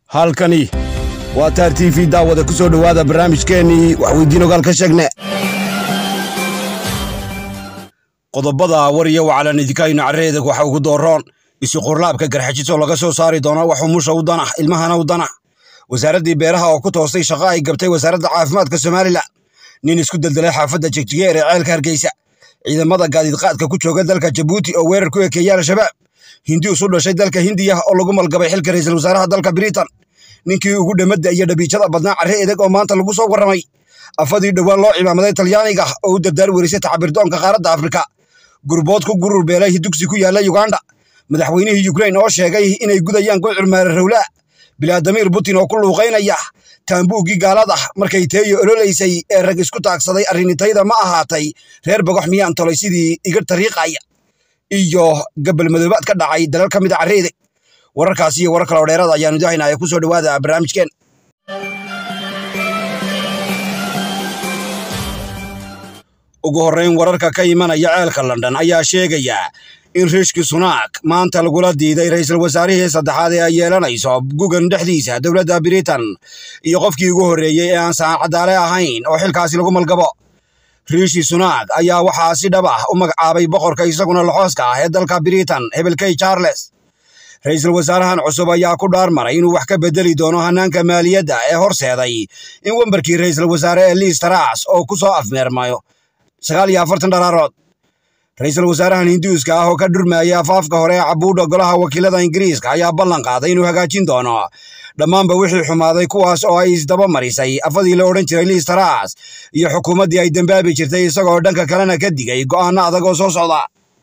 halkani waa taar t v daawada ku soo dhowaada barnaamijkeennii waxweydiin ogaal ka sheegne qodobada war iyo wacalan idikaynu carreedag waxa ugu dooroon isuqurlaabka garxajisoo laga soo saari doono wax umusha u dana ilmahana u dana wasaaraddii beeraha oo ku toostay shaqo ay gabtay wasaaradda caafimaadka somalilan nin isku deldelay xaafadda jegjigeer ee ceelka hargeysa ciidamada gaadiidqaadka ku jooga dalka jabuuti oo weerar ku ekeeya al-shabaab hindius u dhashay dalka hindiya oo lagu malgabay xilka ra'iisul wasaaraha dalka britain ninkii ugu dhammadda iyo dhabiijada badnaa carre edeg oo maanta lagu soo warramay afadii dhowaan loo cimaamaday talyaaniga oo u dardaar werisay tacbirdoonka qaaradda afrika gurbood ku gurur beelay dugsi ku yaalla yuganda madaxweynihii yukrain oo sheegay inay gudayaan gocur maare rawlaa bilaadamiir putin oo ku luuqaynaya taambuuggii gaalada markay teeyo ololaysay ee rag isku taagsaday arrinitayda ma ahaatay reer bogox miyaan tolay sidii iga tariiqaya iyo gabal madoobaad ka dhacay dalal ka mid a carreede wararkaasi iyo warar kaloo dheerada ayaanu idahaynaya ku soo dhowaada barnaamijkeen ugu horrayn wararka ka imanaya ceelka london ayaa sheegaya in riishki sunaak maanta lagula diiday ra'iisul wasaarihii saddexaad ee ay yeelanayso gugan dhexdiisa dowladda britain iyo qofkii ugu horreeyey ee aan saacadaale ahayn oo xilkaasi lagu malgabo riishi sunaak ayaa waxaa si dhab ah u magacaabay boqorka isaguna laxooska ah ee dalka britain hebelkey charles ra'iisul wasaarahan cusub ayaa ku dhaarmaray inuu wax ka bedeli doono hannaanka maaliyadda ee horseeday in wembarkii ra'iisul wasaare ee liis taraas oo ku soo afmeermayo sagaal iyo afartan dharaarood ra'iisul wasaarahan hinduuska ah oo ka dhurmaaya afaafka hore ee cabuudha golaha wakiilada ingiriiska ayaa ballan qaaday inuu hagaajin doono dhammaanba wixii xumaaday kuwaas oo ay isdaba marisay afadii la odhan jiray liis taraas iyo xukuumaddii ay dembaabi jirtay isagoo dhanka kalena ka digay go'aanno adag oo soo socda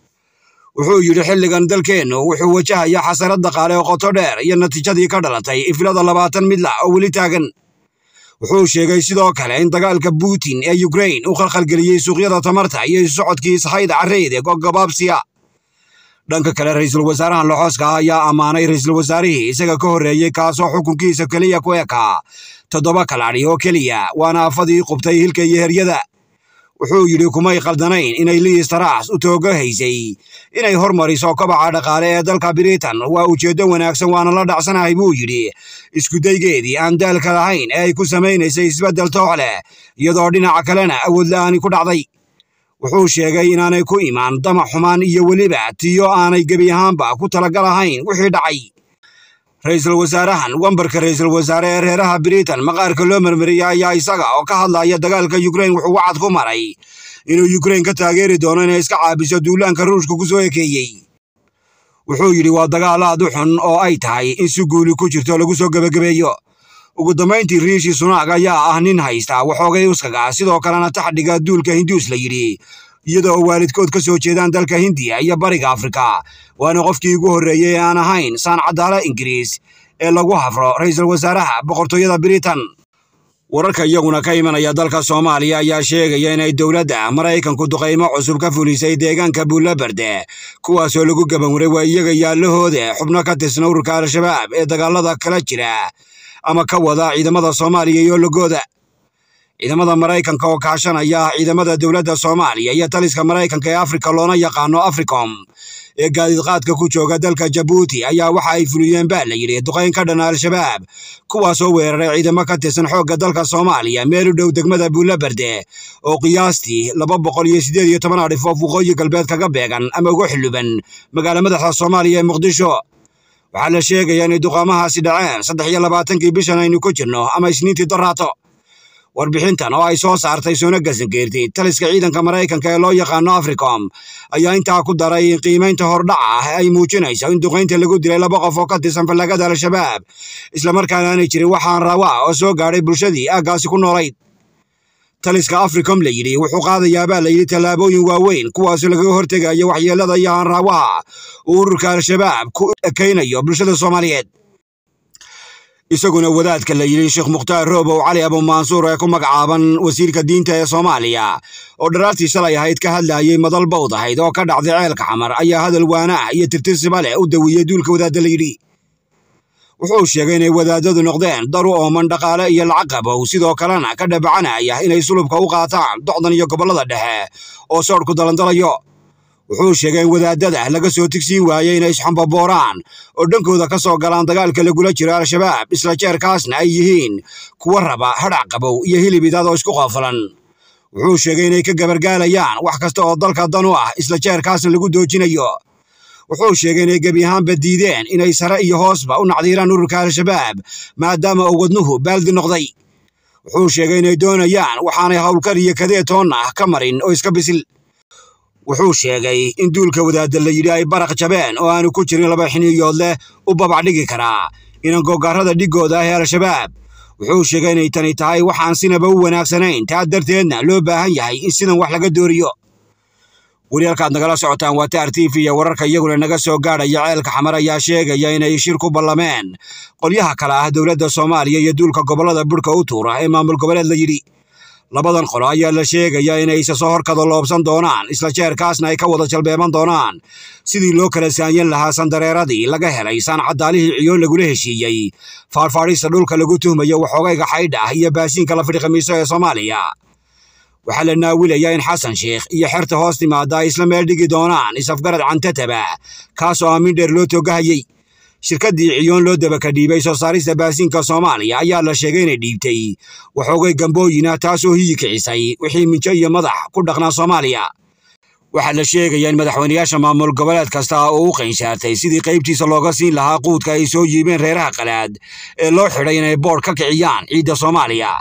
wuxuu yidhi xilligan dalkeennu wuxuu wajahaya xasarad dhaqaale oo qoto dheer iyo natiijadii ka dhalatay iflada labaatan midla oo weli taagan wuxuu sheegay sidoo kale in dagaalka putin ee yukrain uu khalkhalgeliyey suuqyada tamarta iyo isocodkii sahayda carreede gogabaabsiya dhanka kale ra'iisul wasaarahan laxooska ah ayaa ammaanay ra'iisul wasaarihii isaga ka horreeyey kaasoo xukunkiisa keliya ku ekaa toddoba kalaadhi oo keliya waana afadii qubtay hilka iyo heryada wuxuu yidhi kumay khaldanayn inay liis taraas u tooga haysay inay hormariso kobaca dhaqaale ee dalka britain waa ujeeddo wanaagsan waana la dhacsanahay buu yidhi iskudaygeedii aan daalka lahayn ee ay ku samaynaysay isbeddel toox leh iyadoo dhinaca kalena awood la'aani ku dhacday wuxuu sheegay inaanay ku imaan damac xumaan iyo weliba tiyo aanay gebi ahaanba ku talagal ahayn wixii dhacay ra'iisul wasaarahan wambarka ra'iisul wasaare ee reeraha britain maqaarka loo marmariyey ayaa isaga oo ka hadlaya dagaalka yukrain wuxuu wacad ku maray inuu yukrain ka taageeri doono inay iska caabiso duulaanka ruushka ku soo ekeeyey wuxuu yidhi waa dagaal aad u xun oo ay tahay in si guuli ku jirto lagu soo gebagabeeyo ugu dambayntii riishi sunaag ayaa ah nin haysta waxoogay uskaga sidoo kalena taxdhiga duulka hinduus la yidhi iyadoo waalidkood ka soo jeedaan dalka hindiya iyo bariga afrika waana qofkii ugu horreeyey ee aan ahayn saan cadaala ingiriis ee lagu hafro ra'iisul wasaaraha boqortooyada britain wararka iyaguna ka imanaya dalka soomaaliya ayaa sheegaya inay dowladda maraykanku duqaymo cusub ka fulisay deegaanka buullabarde kuwaasoo lagu gabanwaray waa iyaga yaallahooda xubno ka tirsan ururka al-shabaab ee dagaalada kala jira ama ka wada ciidamada soomaaliya iyo logooda ciidamada maraykanka oo kaashanaya ciidamada dowladda soomaaliya iyo taliska maraykanka ee afrika loona yaqaano africom ee gaadiidqaadka ku jooga dalka jabuuti ayaa waxa ay fuliyeen baa la yidhi duqayn ka dhana al-shabaab kuwaasoo weeraray ciidamo ka tirsan xoogga dalka soomaaliya meel u dhow degmada buullabarde oo qiyaastii laba boqol iyo siddeed iyo toban adhifoof waqooyi galbeed kaga beegan ama uga xilluban magaala madaxda soomaaliya ee muqdisho waxaa la sheegayaa inay duqaamahaasi dhaceen saddex iyo labaatankii bishan aynu ku jirno ama isniintii daraato warbixintan oo ay soo saartay soona gasangeertay taliska ciidanka maraykanka ee loo yaqaano africom ayaa intaa ku daray in qiimaynta hordhaca ah ay muujinayso in duqaynta lagu dilay laba qof oo ka tirsan fallagada al-shabaab islamarkaana aanay jirin waxaan rawa oo soo gaadhay bulshadii aaggaasi ku noolayd taliska africom la yidhi wuxuu qaadayaabaa la yidhi tallaabooyin waaweyn kuwaasoo lagaga hortegayo waxyeellada iyo haanraawaha uu ururka al-shabaab ku ekaynayo bulshada soomaaliyeed isaguna wadaadka la yidhi sheekh mukhtaar roobow cali abumansuur ee ku magacaaban wasiirka diinta ee soomaaliya oo dharaartii shalay ahayd ka hadlayay madal bawd ahayd oo ka dhacday ceelka xamar ayaa hadal waana ah iyo tirtirsiba leh u dawiyey duulka wadaadda la yidhi wuxuu sheegay inay wadaadadu noqdeen dar u ooman dhaqaale iyo lacag qabow sidoo kalena ka dhabacanaya inay sulubka u qaataan docdan iyo gobollada dhexe oo soodhku dalandalayo wuxuu sheegay in wadaadada laga soo tigsiin waayey inay isxambabooraan oo dhankooda ka soo galaan dagaalka lagula jiro al-shabaab isla jeerkaasna ay yihiin kuwa raba hadhac qabow iyo hilib idadoo isku qoofalan wuxuu sheegay inay ka gabargaalayaan wax kasta oo dalka dan u ah isla jeerkaasna lagu doojinayo wuxuu sheegay inay gebi ahaanba diideen inay sare iyo hoosba u nacdiiraan ururka al-shabaab maadaama uu wadnuhu baaldi noqday wuxuu sheegay inay doonayaan waxaanay howlkar iyo kadee toonna ah ka marin oo iska bisil wuxuu sheegay in duulka wadaadda la yidhi ay baraq jabeen oo aanu ku jirin laba xiniyood leh u babac dhigi karaa inan gogaarada dhigooda ah ee al-shabaab wuxuu sheegay inay tani tahay waxaan sinaba u wanaagsanayn taa darteedna loo baahan yahay in sidan wax laga dooriyo weli halkaad nagala socotaan waa taar t v iyo wararka iyaguna naga soo gaadhaya ceelka xamar ayaa sheegaya inay shir ku ballameen qolyaha kale ah dowladda soomaaliya iyo duulka gobollada budhka u tuura ee maamul goboleed la yidhi labadan qolo ayaa la sheegaya inay isa soo horkada loobsan doonaan isla jeerkaasna ay ka wada jalbeeban doonaan sidii loo kala saanyan lahaa sandareeradii laga helay saancadaalihii ciyoon lagula heshiiyey faarfaadhista dhulka lagu tuhmayo waxoogayga xaydh ah iyo baasiinka la fidhiqamiiso ee soomaaliya waxaa la naawilayaa in xasan sheikh iyo xerta hoos timaada ay isla meel dhigi doonaan isafgarad cantataba kaasoo aamin dheer loo toogahayey shirkaddii ciyoon loo dabaka dhiibay soo saarista baasiinka soomaaliya ayaa la sheegay inay dhiibtay waxoogay gambooyina taasoo hiyi kicisay wixii minjo iyo madax ku dhaqnaa soomaaliya waxaa la sheegayaa in madaxweynayaasha maamul goboleed kasta oo u qaynsaartay sidii qaybtiisa looga siin lahaa quudka ay soo yiibeen reeraha qalaad ee loo xidhay inay boodh ka kiciyaan ciidda soomaaliya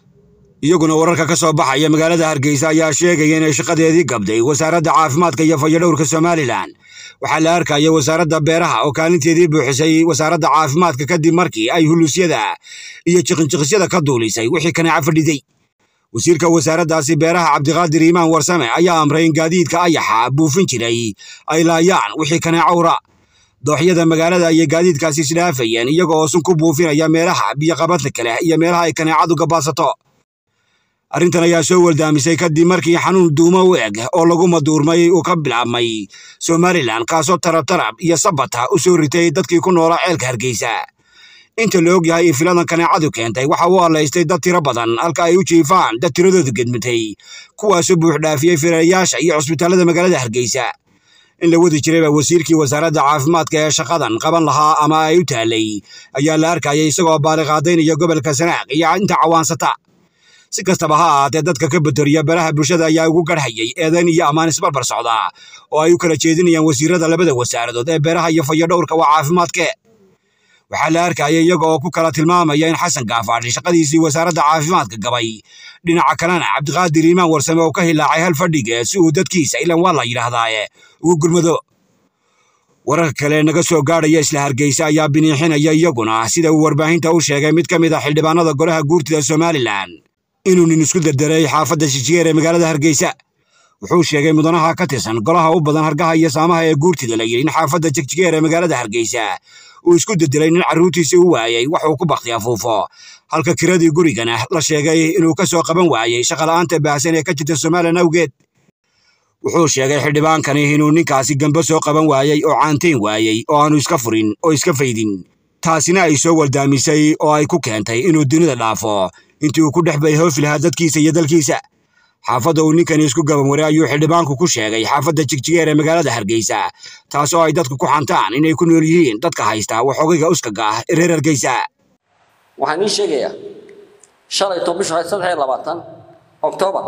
iyaguna wararka ka soo baxaya magaalada hargeysa ayaa sheegaya inay shaqadeedii gabday wasaaradda caafimaadka iyo fayadhowrka somalilan waxaa la arkaya wasaaradda beeraha oo kaalinteedii buuxisay wasaaradda caafimaadka kadib markii ay huluusyada iyo jiqinjiqisyada ka duulisay wixii kaneeca fadhiday wasiirka wasaaraddaasi beeraha cabdiqaadir iimaan warsame ayaa amray in gaadiidka ayaxa buufin jiray ay laayaan wixii kaneeca ura dooxyada magaalada ayay gaadiidkaasi isdhaafayeen iyaga oo sun ku buufinaya meelaha biyoqabadka kale iyo meelaha ay kaneecadu gabaadsato arrintan ayaa soo waldaamisay kadib markii xanuun duumo u eg oo lagu maduurmay uu ka bilaabmay somalilan kaasoo tarab tarab iyo sabata u soo ritay dadkii ku noolaa ceelka hargeysa inta la og yahay in filadan kaneecadu keentay waxa uu allaystay dad tiro badan halka ay u jiifaan dad tiradooda gedmitay kuwaasoo buuxdhaafiyey filayaasha iyo cusbitaallada magaalada hargeysa in la wadi jirayba wasiirkii wasaaradda caafimaadka ee shaqadan qaban lahaa ama ay u taalay ayaa la arkayay isagoo baaliqaadaynaya gobolka sanaaq iyo inta cawaansata si kastaba ha ahaatee dadka ka batoriya baraha bulshada ayaa ugu garhayay eedayn iyo ammaan isbarbar socda oo ay u kala jeedinayaan wasiirada labada wasaaradood ee beeraha iyo fayadhowrka waa caafimaadke waxaa la arkaya iyaga oo ku kala tilmaamaya in xasan gaafaadhi shaqadiisii wasaaradda caafimaadka gabay dhinaca kalena cabdiqaadir iimaan warsame oo ka hilaacay hal fadhiga si uu dadkiisa ilan waa la yidhaahdaaye ugu gurmado wararka kale naga soo gaadhaya isla hargeysa ayaa biniixinaya iyaguna sida uu warbaahinta u sheegay mid ka mid a xildhibaanada golaha guurtida somalilan inuu nin isku derderay xaafadda shijigeer ee magaalada hargeysa wuxuu sheegay mudanaha ka tirsan golaha u badan hargaha iyo saamaha ee guurtida la yidhi in xaafadda jigjigeer ee magaalada hargeysa uu isku derdelay nin carruurtiisii u waayey waxuu ku bakti afuufo halka kiradii gurigana la sheegay inuu ka soo qaban waayey shaqala'aanta baahsan ee ka jirta somalilan awgeed wuxuu sheegay xildhibaankani inuu ninkaasi gambo soo qaban waayey oo caantayn waayey oo aanu iska furin oo iska faydin taasina ay soo waldaamisay oo ay ku keentay inuu dunida dhaafo intii uu ku dhex bayhoofi lahaa dadkiisa iyo dalkiisa xaafadda uu ninkani isku gaban waray ayuu xildhibaanku ku sheegay xaafadda jigjigeer ee magaalada hargeysa taas oo ay dadku ku xantaan inay ku nool yihiin dadka haysta waxoogayga uskaga ah ee reer hargeysa waxaan ii sheegayaa shalayto bisha saddex iyo labaatan oktoobar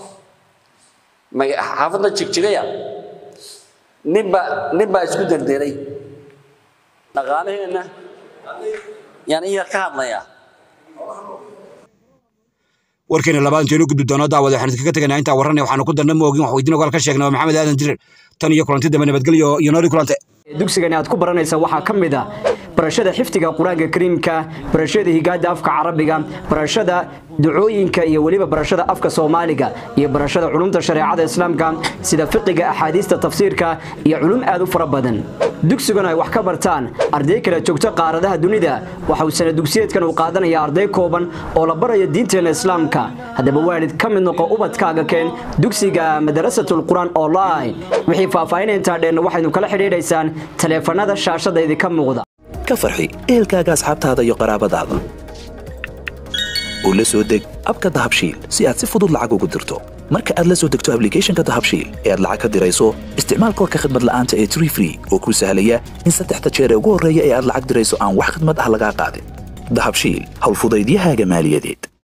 xaafadda jigjigaya ninba nin baa isku derderay dhaqaalaheenna yaan in yar ka hadlayaa warkeena labaad inteenu gudbi doono daawada waxaan idinkaga teganaa intaa warranay waxaanu ku darna moogin wax weydiin ogaal ka sheegnay waa maxamed aadan dirir tan iyo kulanti dambe nabadgelyo iyo nooli kulante dugsigani aad ku baranaysa waxaa ka mid a barashada xifdiga qur-aanka kariimka barashada higaada afka carabiga barashada ducooyinka iyo weliba barashada afka soomaaliga iyo barashada culumta shareecada islaamka sida fiqiga axaadiista tafsiirka iyo culum aad u fara badan dugsigan ay wax ka bartaan arday kala joogto qaaradaha dunida waxa uu sana dugsiyeedkan uu qaadanaya arday kooban oo la baraya diinteena islaamka haddaba waalid ka mid noqo ubadkaaga keen dugsiga madarasatul qur-aan online wixii faahfaahinaya intaa dheenna waxaynu kala xidhiidhaysaan taleefanada shaashada idinka muuqda ka farxi ehelkaaga asxaabtaada iyo qaraabadaada oo la soo deg abka dahabshiil si aad si fudud lacag ugu dirto marka aad la soo degto ablicathonka dahabshiil ee aad lacag ka dirayso isticmaal koorka khadmad la'aanta ee tree free oo kuu sahlaya in saddexda jeer ee ugu horreeya ee aad lacag dirayso aan wax khidmad ah lagaa qaadin dahabshiil howlfudaydiyahaaga maaliyadeed